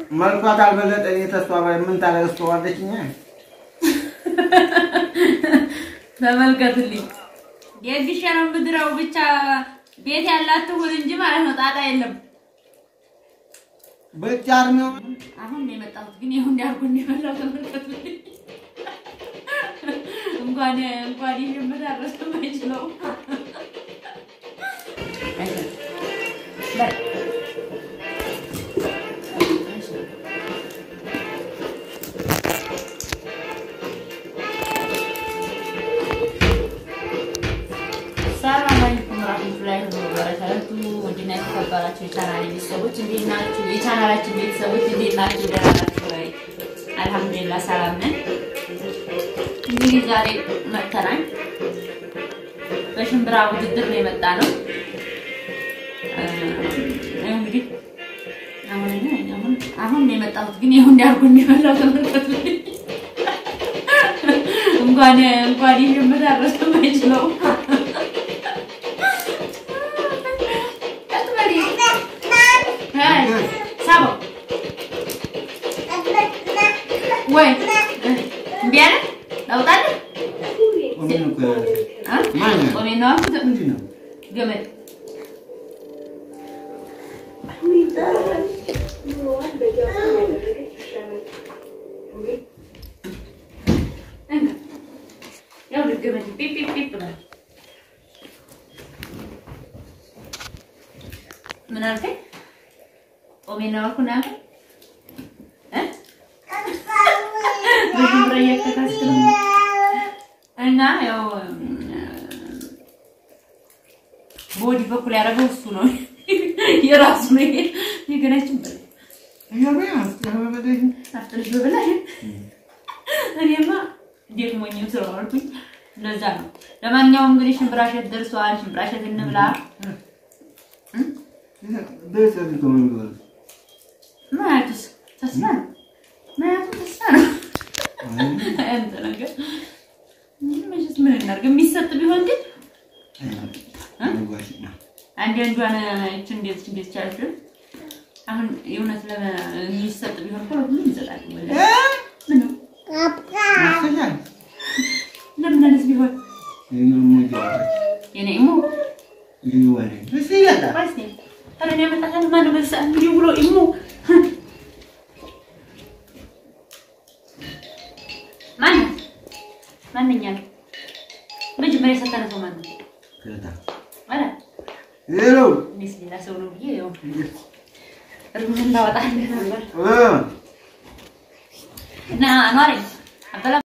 መልኳ ካልበለጠ እኔ ተስፋ ምን ታለቅስተዋለች? እኛ ተመልከቱልኝ። ደግሼ ነው ምድረው ብቻ ቤት ያላት ትሁን እንጂ ማለት ነው። ጣጣ የለም። በጫር ነው አሁን ነው የመጣሁት፣ ግን ይሁን እንዲያርጉ እንደበላው ተመልከቱልኝ። እንኳን እንኳን ይሄን አረሰ ማይችለው ሰላም አለይኩም ወራህመቱላሂ ወበረካቱ። ውድና የተከበራችሁ የቻናሌ ቤተሰቦች እንዴት ናችሁ? የቻናላችን ቤተሰቦች እንዴት ናችሁ? ደህና ናችሁ ወይ? አልሐምዱሊላህ ሰላም ነን። እንግዲህ ዛሬ መጥተናል። በሽምብራ ውድድር ነው የመጣ ነው። እንግዲህ አሁን አሁን አሁን ነው የመጣሁት፣ ግን ይሁን እንዲያርጉ እንደበላው ተመልከቱልኝ። እንኳን እንኳን ይሄን አረሰ ማይችለው ሳበው ወይ እምቢ አለ ላውጣልህ? ምን እኮ አ? ማን ነው? ቆሜ ነው አልኩት። ምንድን ነው? ገመድ እንካ። ያው ገመድ ጲፕ ጲፕ ጲፕ ብሏል። ምን አልከኝ? ቆሜ ነው አልኩህ ነው ያልከኝ? እ? በሽምብራ እያከካስክ ነው እና ያው በወዲህ በኩል ያደረገው እሱ ነው የራሱ ነው። ይሄ የገናችን በል እያበያ አስተባበደኝ አፍጥርሽ በበላ እኔማ ደክሞኝም ስለዋልኩኝ ለዛ ነው። ለማንኛውም እንግዲህ ሽምብራሸት ደርሷል። ሽምብራሸት እንብላ። በሰልቶ ምን ብሎ ማያቱስ ተስፋ ነው። ማያቱ ተስፋ ነው። አንተ ነገር መቼስ ምን እናድርግ? የሚሰጥ ቢሆን ግን አንድ አንዷን እቺ እንዴት እንዴት ቻለች? አሁን የእውነት ለሚሰጥ ቢሆን እኮ ሁሉም ይሰጣል። ወላሂ ምን ነው ለምን አይነት ቢሆን የኔ ኢሞ ባስቴ ታዲያ እኔ አመጣታለሁ። ማነው በዚህ ሰዓት እንዲህ ብሎ ኢሞ ማነው ማንኛ ነው መጀመሪያ የሰጠነ ሰው ማነው? ኧረ እኔስ ሌላ ሰው ነው ብዬ ያው እርምህን ላወጣልህ ነበር እና አኗሪ አበላ